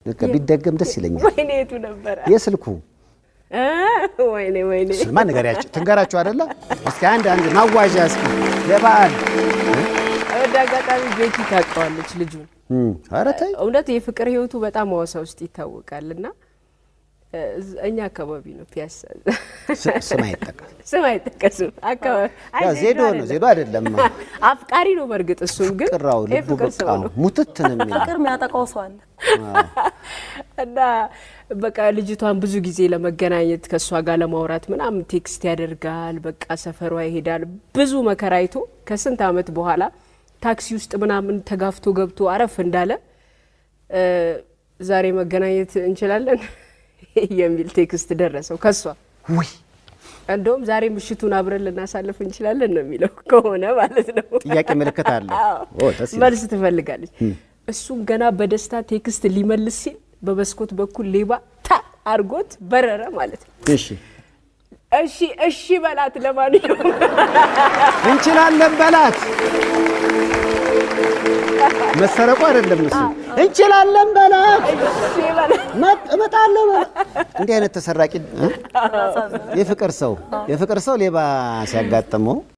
በቃ ቢደገም ደስ ይለኛል። ወይኔ የቱ ነበረ? የስልኩ እ ወይኔ ወይኔ ስማ ንገሪያቸው ትንገራቸው አይደለ? እስኪ አንድ አንድ ማዋዣ እስኪ ለበዓል ወደ አጋጣሚ ቤቲ ታውቀዋለች ልጁን። እም፣ ኧረ ተይ እውነት የፍቅር ህይወቱ በጣም ሐዋሳ ውስጥ ይታወቃል እና እ፣ እዝ- እኛ አካባቢ ነው ፒያሳ ስ- ስም አይጠቀም። ስም አይጠቀስም። አካባቢ አይ ያ ዜዶ ነው አይደለም። ዜዶ አይደለም። አፍቃሪ ነው በእርግጥ እሱም ግን ቅራው ልቡ የፍቅር በቃ ሰው ነው ሙትት ነው የሚለው። ፍቅር የሚያጠቃው ሰው አለ። እና በቃ ልጅቷን ብዙ ጊዜ ለመገናኘት ከእሷ ጋር ለማውራት ምናምን ቴክስት ያደርጋል። በቃ ሰፈሯ ይሄዳል። ብዙ መከራ አይቶ ከስንት ዓመት በኋላ ታክሲ ውስጥ ምናምን ተጋፍቶ ገብቶ አረፍ እንዳለ እ፣ ዛሬ መገናኘት እንችላለን የሚል ቴክስት ደረሰው ከሷ። ውይ እንደውም ዛሬ ምሽቱን አብረን ልናሳልፍ እንችላለን ነው የሚለው ከሆነ ማለት ነው። ጥያቄ ምልክት አለ። አዎ። ኦ ደስ ይላል። መልስ ትፈልጋለች። እሱም ገና በደስታ ቴክስት ሊመልስ ሲል በመስኮት በኩል ሌባ ታ አርጎት በረረ ማለት ነው። እሺ እሺ እሺ በላት ለማንኛውም እንችላለን በላት። መሰረቁ አይደለም እሱ እንችላለን በላት። እሺ በላት መጥ- እመጣለሁ በላት። እንዲህ አይነት ተሰራቂ እ? የፍቅር ሰው የፍቅር ሰው ሌባ ሲያጋጥመው